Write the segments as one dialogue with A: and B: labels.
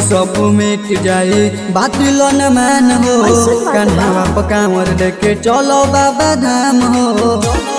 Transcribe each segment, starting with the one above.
A: सब मिट जाई बातिल न मान हो
B: ऐसन बात बा।
A: कन्हवा पकावर लेके चलो बाबा धाम हो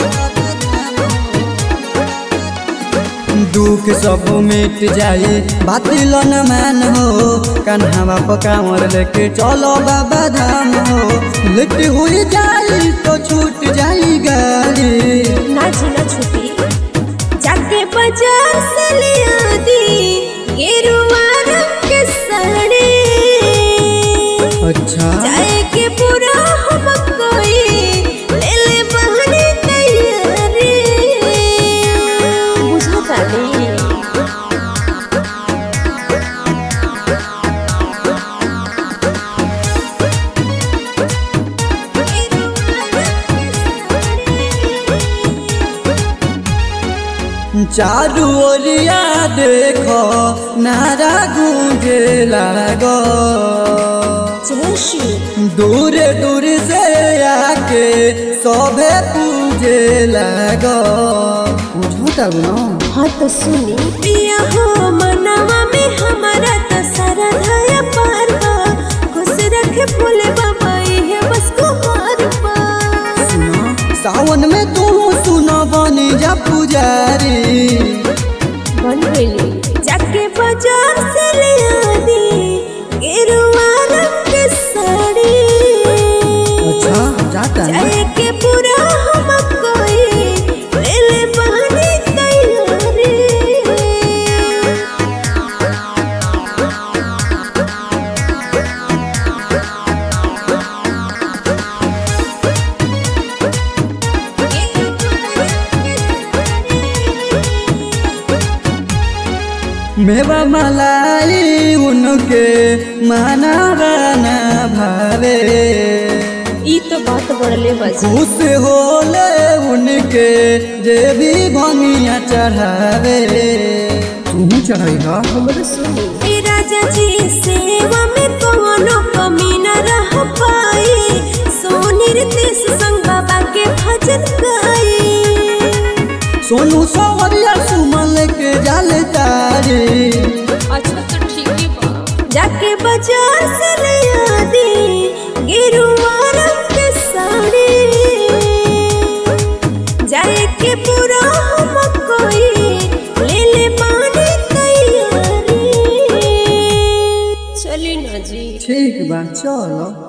A: दुख सब मिट जाई बातिल न मान हो कन्हवा पकावर लेके चलो बाबा धाम हो लेट हुई जाई तो छूट जाई गाड़ी
B: ना जीना छुपी जाके बाजार से ले आदी गेरुआ रंग के साड़ी
A: अच्छा
B: जाए के पूरा हम कोई ले ले बहने तैयारी बुझा ताली
A: चारू ओरिया देखो नारा गूंजे लागो
B: जयश्री
A: दूर दूर से आके सभे पूजे लागो बुझो तब ना
B: हाँ तो सुनी पिया हो मनवा में हमारा तो सारा धाया पार बा खुश रखे भोले बाबा ये बस कुमार बा
A: सुना सावन में तू सुना बनी जा पुजारी
B: बन गई जाके बाजार से ले आदी गेरुआ रंग के साड़ी
A: अच्छा जाता है
B: जाए के पूरा हम कोई ले ले बहनी तैयारी
A: मेवा मलाई उनके माना गाना भावे
B: ई तो बात बढ़ले बजा
A: खुश होले उनके जे भी भंगिया चढ़ावे तू चढ़ाई हा
B: हमरो सुनी ए राजा जी सेवा में कोनो कमी न रह पाई सोनी रितेश संग बाबा के भजन गाई
A: सोनू सवरिया सुमन के जाल तारी
B: अच्छा तो ठीक ही बा जाके बाजार से ले आदी गेरुआ रंग के साड़ी जाए के पूरा हम कोई ले ले पानी तैयारी चली ना जी
A: ठीक बा चलो